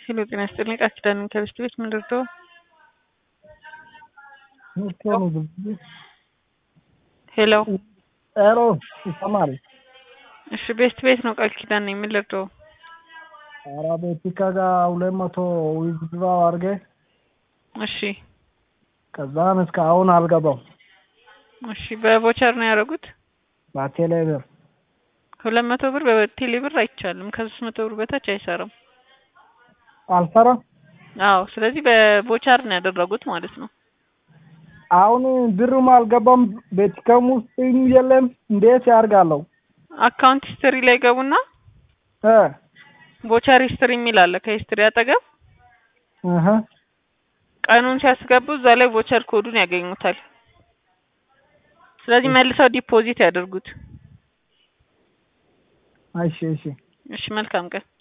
ሄሎ ጤና ይስጥልኝ ቃል ኪዳን ከብስት ቤት ምን ልርዳው? ሄሎ ሄሎ ይሰማል? እሺ ቤስት ቤት ነው ቃል ኪዳን ነኝ ምን ልርዳው? ኧረ ቤቲካ ጋር ሁለት መቶ ዊዝድራው አድርጌ እሺ ከዛን እስከ አሁን አልገባም። እሺ በቮቸር ነው ያደረጉት? በቴሌ ብር ሁለት መቶ ብር በቴሌ ብር አይቻልም። ከሶስት መቶ ብር በታች አይሰራም። አልሰራም። አዎ ስለዚህ በቮቸር ነው ያደረጉት ማለት ነው። አሁን ብሩም አልገባም። ቤቲካም ውስጥ የለም። እንዴት ያርጋለሁ? አካውንት ሂስትሪ ላይ ገቡና እ ቮቸር ሂስትሪ የሚል አለ ከሂስትሪ አጠገብ እህ ቀኑን ሲያስገቡ እዛ ላይ ቮቸር ኮዱን ያገኙታል። ስለዚህ መልሰው ዲፖዚት ያደርጉት። እሺ እሺ እሺ መልካም ቀን።